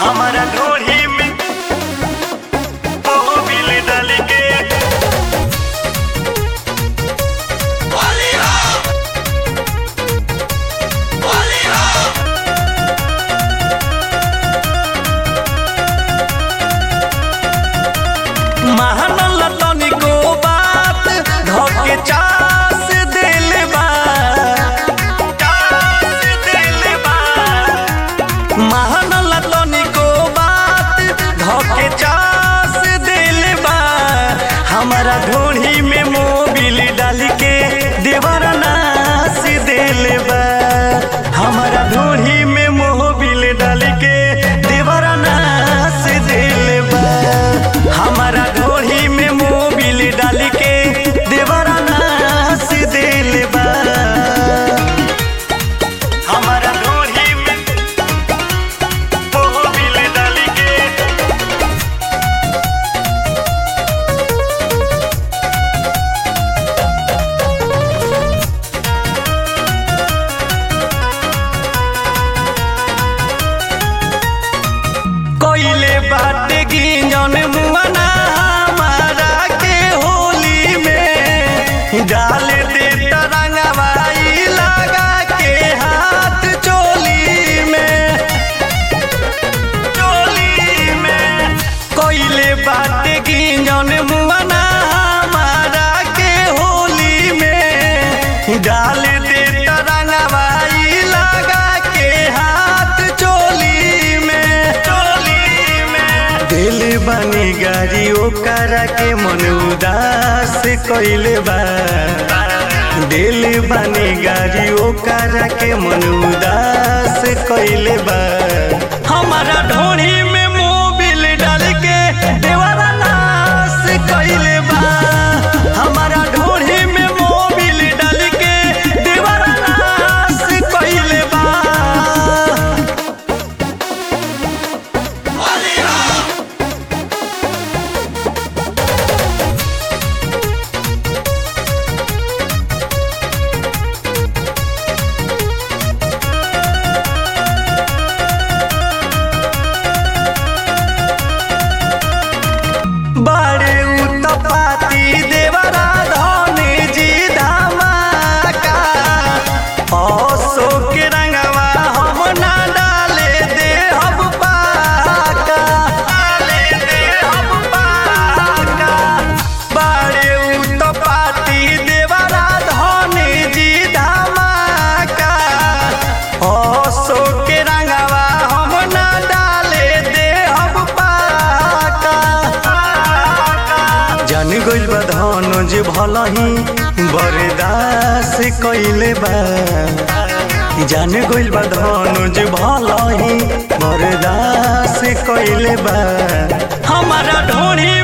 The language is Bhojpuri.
हमारा ढोढ़ी में मोबिल डाल के महानल तनिको बात धोके चास दिल बा चास दिल बा महानल तनिको बात धोके चास दिल बा हमारा ढोढ़ी में मोबिल डाल के देवर नास दिल बा हमारा ढोढ़ी में मोबिल डाल के देवर नास दिल बा हमारा ढोढ़ी में मोबिल डाल के देवरा नास दिल बा हमारा ढोढ़ी में मोबिल डाल के कोइले बाटे गिंजन मुआना हमारा के होली में डाल दे तरंगवाई लगा के हाथ चोली में चोली में कोइले बाटे गिंजन मुआना हमारा के होली में डाल दे तरंगवाई लगा के हाथ चोली में चोली में दिल बनी गाड़ी ओकरा के मन उदास कइले बा दिल बनी गाड़ी ओकरा के मन उदास कइले बा हमारा ढोढ़ी में मोबिल डाल के देवरा नाश कइले बा हमारा ढोढ़ी में मोबिल डाल के देवरा नाश कइले बा बड़े उत्पाती देवरा धनी जी धमाका अशोक रंगवा हम ना डाले दे हम पाका डाले दे हम पाका बड़े उत्पाती देवरा धनी जी धमाका अशोक रंगवा हम ना डाले दे हम पाका जान गइल बा धनुज भलही बरदास कइले बा जान गइल बा धनुज भलही बरदास कइले बा हमारा ढोढ़ी